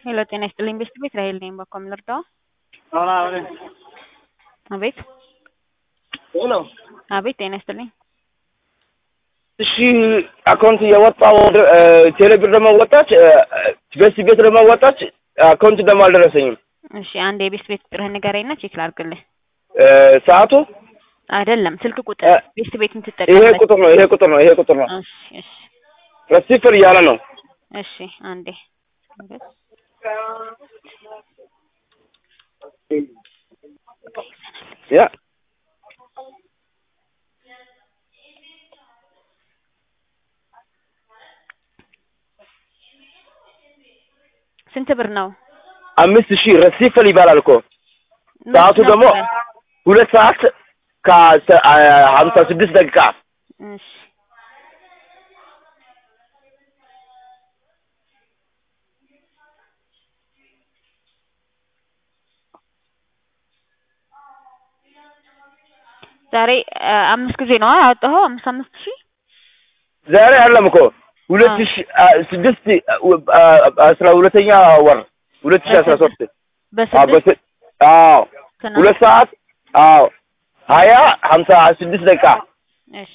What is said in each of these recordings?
ሄሎ ጤና ይስጥልኝ ቤስት ቤት ራሄል ነኝ። በኮም ልርዳው? አሁን አሁን አቤት ሄሎ አቤት ጤና ይስጥልኝ። እሺ አካውንት የወጣው ቴሌብር ደግሞ ወጣች፣ ቤስት ቤት ደግሞ ወጣች፣ አካውንት ደግሞ አልደረሰኝም። እሺ አንድ የቤስት ቤት ቁጥርህን ንገረኝና ቼክ ላድርግልህ። ሰዓቱ አይደለም ስልክ ቁጥር እ ቤስት ቤት ይሄ የምትጠቀምበት። ቁጥር ነው፣ ይሄ ቁጥር ነው፣ ይሄ ቁጥር ነው። እሺ እሺ ረሲፍር እያለ ነው። እሺ አንዴ ያ ስንት ብር ነው? አምስት ሺህ ረሲፍል ይባላል እኮ ሰዓቱ መች ደግሞ ነበረ? ሁለት ሰዓት ከሀምሳ ስድስት ደቂቃ እሺ ዛሬ አ, አምስት ጊዜ ነው ያወጣኸው? አምስት አምስት ሺህ ዛሬ አይደለም እኮ ሁለት አዎ። ሺህ ስድስት አስራ ሁለተኛ ወር ሁለት ሺህ አስራ ሶስት በስድስት አዎ ትናንት? ሁለት ሰዓት አዎ ሀያ ሀምሳ ስድስት ደቂቃ እሺ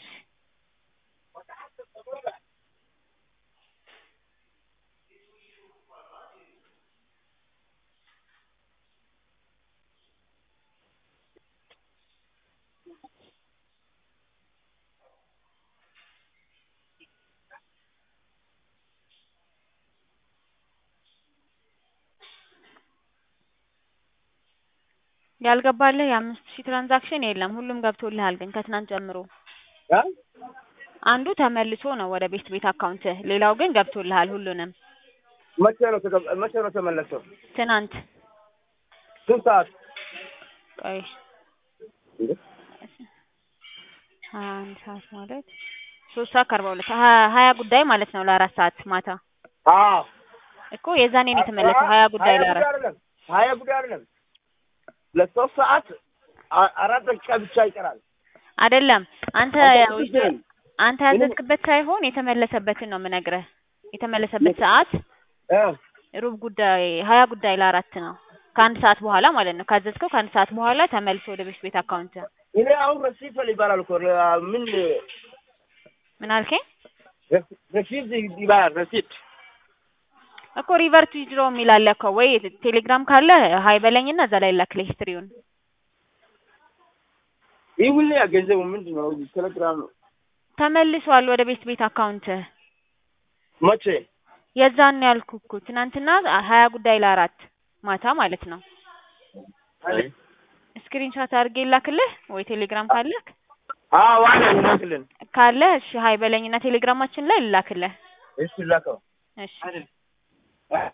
ያልገባልህ የአምስት ሺህ ትራንዛክሽን የለም። ሁሉም ገብቶልሃል ግን ከትናንት ጀምሮ አንዱ ተመልሶ ነው ወደ ቤት ቤት አካውንትህ፣ ሌላው ግን ገብቶልሃል ሁሉንም። መቼ ነው ተገ- መቼ ነው ተመለሰው? ትናንት ስንት ሰዓት? ቆይ አንድ ሰዓት ማለት ሶስት ሰዓት ከአርባ ሁለት ሀ- ሀያ ጉዳይ ማለት ነው ለአራት ሰዓት ማታ አዎ እኮ የዛኔ ነው የተመለሰው ሀያ ጉዳይ ሀያ ለአራት አይደለም ሀያ ጉዳይ አይደለም ለሶስት ሰዓት አ- አራት ደቂቃ ብቻ ይቀራል። አይደለም አንተ አንተ ውስጥ ስንት ነህ? አንተ ያዘዝክበት ሳይሆን የተመለሰበትን ነው የምነግርህ። የተመለሰበት ሰዓት እ ሩብ ጉዳይ ሀያ ጉዳይ ለአራት ነው ከአንድ ሰዓት በኋላ ማለት ነው። ካዘዝከው ከአንድ ሰዓት በኋላ ተመልሶ ወደ ቤት ቤት አካውንት እኔ አሁን ረሲፈል ይባላል እኮ ረ- ምን ምን አልከኝ ረሲድ ይባላል ረሲድ እኮ ሪቨርት ዊዝድሮ የሚል አለ እኮ ወይ ቴሌግራም ካለ ሀይ በለኝና እዛ ላይ ላክልህ ሂስትሪውን። ይህ ሁሌ ገንዘቡ ምንድን ነው? ቴሌግራም ነው። ተመልሷል ወደ ቤት ቤት አካውንት መቼ የዛን ያልኩ እኮ ትናንትና ሀያ ጉዳይ ለአራት ማታ ማለት ነው። ስክሪንሾት አድርጌ ላክልህ ወይ ቴሌግራም ካለህ አዎ አለ ይላክልን። ካለ እሺ ሀይ በለኝና ቴሌግራማችን ላይ ልላክልህ። እሺ ላከው እሺ